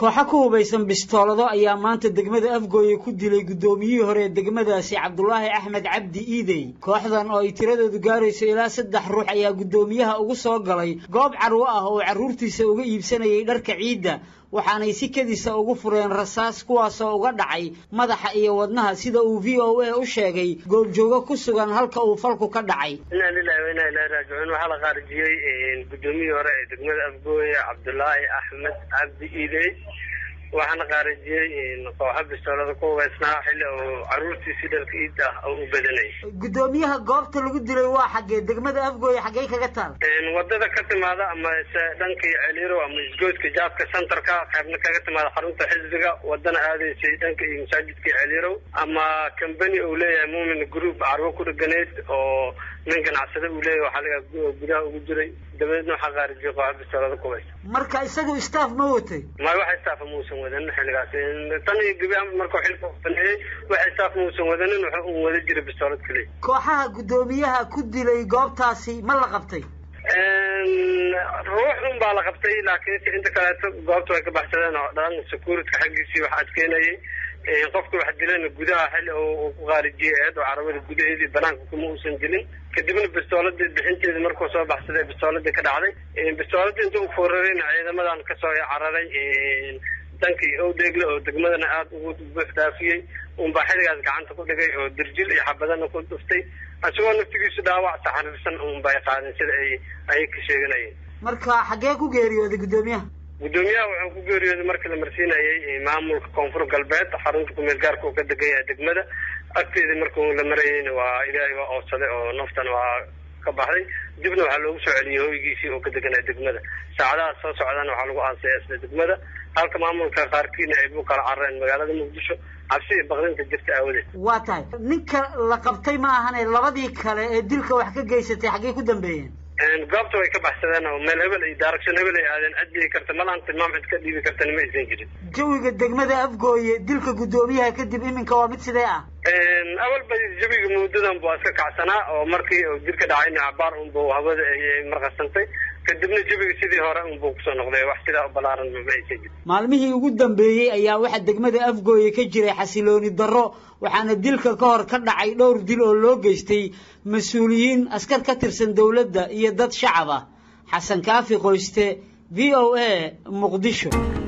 kooxo ku hubaysan bistoolado ayaa maanta degmada afgooye ku dilay guddoomiyihii hore ee degmadaasi cabdulaahi axmed cabdi iidey kooxdan oo ay tiradoodu gaarayso ilaa saddex ruux ayaa guddoomiyaha ugu soo galay goob carwo ah oo carruurtiisa uga iibsanayay dharka ciidda waxaanay si kedisa ugu fureen rasaas kuwaasoo uga dhacay madaxa iyo wadnaha sida uu v o a u sheegay goobjoogo ku sugan halka uu falku ka dhacay inaa lilahi wa inaa ilahi raajicuun waxaa la qaarijiyey guddoomiyihii hore ee degmada afgooye cabdulaahi axmed cabdi iidey waxaana qaarijiyey kooxo bistoolada ku hubaysnaa xilli uu carruurtiisii dharka iidda ah oo u badanayay guddoomiyaha goobta lagu dilay waa xaggee degmada afgooye xaggey kaga taal wadada ka timaada ama se dhankii celiiro ama isgoodka jaadka centerka qaybna kaga timaada xarunta xisbiga wadana aadaysay dhanka iyo masaajidka celiirow ama combany uu leeyahay muumin group carwo ku dheganayd oo nin ganacsade uu leeyahay waxaa laga gudaha ugu jiray dabadeedna waxaa qaarijiyay kooxo bistoolada ku hubaysa marka isagu staff ma watay may wax staafa muusan wadanin xilligaas tan iyo gebi markuu xilka baneeyey wax staaf muusan wadanin wuxuu un wada jiray bistoolad keliya kooxaha guddoomiyaha ku dilay goobtaasi ma la qabtay ruux un baa la qabtay laakiinse inta kaleeto goobta way ka baxsadeen oo dhan securityka xaggiisii wax adkeynayay qofka wax dilayna gudaha xilli uu ku qaarijiyey eed oo carabada gudaheedii banaanka kuma uusan dilin kadibna bistooladii bixinteedi markuu soo baxsaday bistooladii ka dhacday bistooladii inta u foorarayna ciidamadan kasoo cararay dankii owdeegle oo degmadana aada ugu buux dhaafiyey unbaa xilligaas gacanta ku dhigay oo dirjil iyo xabadana ku dhuftay isagoo naftigiisu dhaawac saxariirsan unbay qaadeen sida ay ayay ka sheeganayeen marka xaggee ku geeriyooday guddoomiyaha guddoomiyaha wuxuu ku geeriyooday markii la marsiinayay maamulka koonfur galbeed xarunta kumeel gaarka uu ka degan yahay degmada agteedii markuu la marayeyna waa ilaahay waa oodsaday oo naftana waa ka baxday dibna waxaa loogu soo celiyey hoygiisii oo ka deganaa degmada saacadaha soo socdana waxaa lagu aasaya isla degmada halka maamulka qaarkiina ay bu kala carareen magaalada muqdisho cabsi iyo baqdinta jirta aawadeed waa tahay ninka la qabtay ma ahane labadii kale ee dilka wax ka geysatay xaggey ku dambeeyeen goobta way ka baxsadeen oo meel hebel iyo daaragsan hebel ay aadeen cid dhigi karta malaan tilmaam cid ka dhiibi kartana ma aysan jirin jawiga degmada afgooye dilka guddoomiyaha kadib iminka waa mid sidee ah awal ba jawiga muddadan buu iska kacsanaa oo markii uu dilka dhacayna cabaar unbu hawada ay marqasantay kadibna jawiga sidii hore unbuu kusoo noqday wax sidaa u balaaran ma aysan jirin maalmihii ugu dambeeyey ayaa waxaa degmada afgooye ka jiray xasilooni darro waxaana dilka ka hor ka dhacay dhowr dil oo loo geystay mas-uuliyiin askar ka tirsan dowladda iyo dad shacab ah xasan kaafi qoyste v o a muqdisho